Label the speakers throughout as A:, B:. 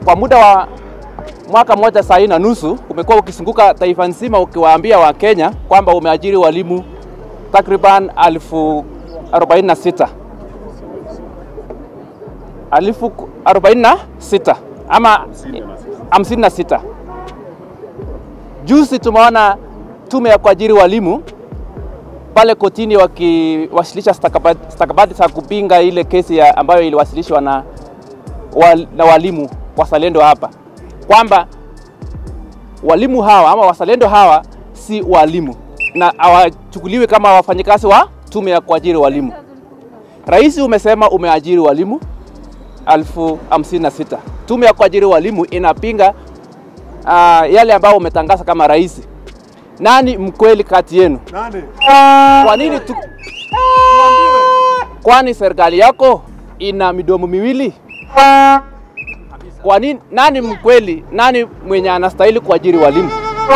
A: kwa muda wa mwaka mmoja saa hii na nusu umekuwa ukizunguka taifa nzima ukiwaambia Wakenya kwamba umeajiri walimu takriban elfu arobaini na sita elfu arobaini na sita ama hamsini na sita. Juzi tumeona tume ya kuajiri walimu pale kotini wakiwasilisha stakabadhi stakabadhi za kupinga ile kesi ya ambayo iliwasilishwa na, wal, na walimu wazalendo hapa kwamba walimu hawa ama wazalendo hawa si walimu na hawachukuliwi kama wafanyikazi wa tume ya kuajiri walimu. Rais umesema umeajiri walimu elfu hamsini na sita. Tume ya kuajiri walimu inapinga uh, yale ambayo umetangaza kama rais. Nani mkweli kati yenu?
B: Nani?
A: Kwa nini tu... Kwani serikali yako ina midomo miwili? Kwa nini? Nani mkweli? Nani mwenye anastahili kuajiri walimu?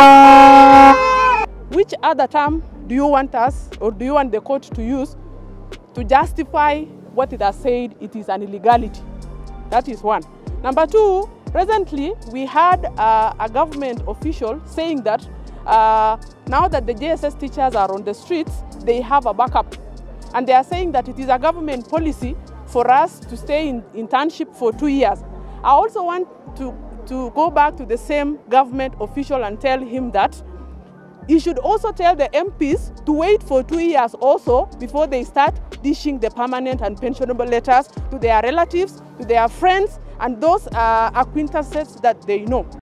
C: Which other term do you want us or do you want the court to use to justify what it has said it is an illegality? That is one. Number two, presently we had uh, a government official saying that uh, now that the JSS teachers are on the streets, they have a backup. And they are saying that it is a government policy for us to stay in internship for two years. I also want to, to go back to the same government official and tell him that he should also tell the MPs to wait for two years also before they start dishing the permanent and pensionable letters to their relatives, to their friends, and those uh, acquaintances that they know.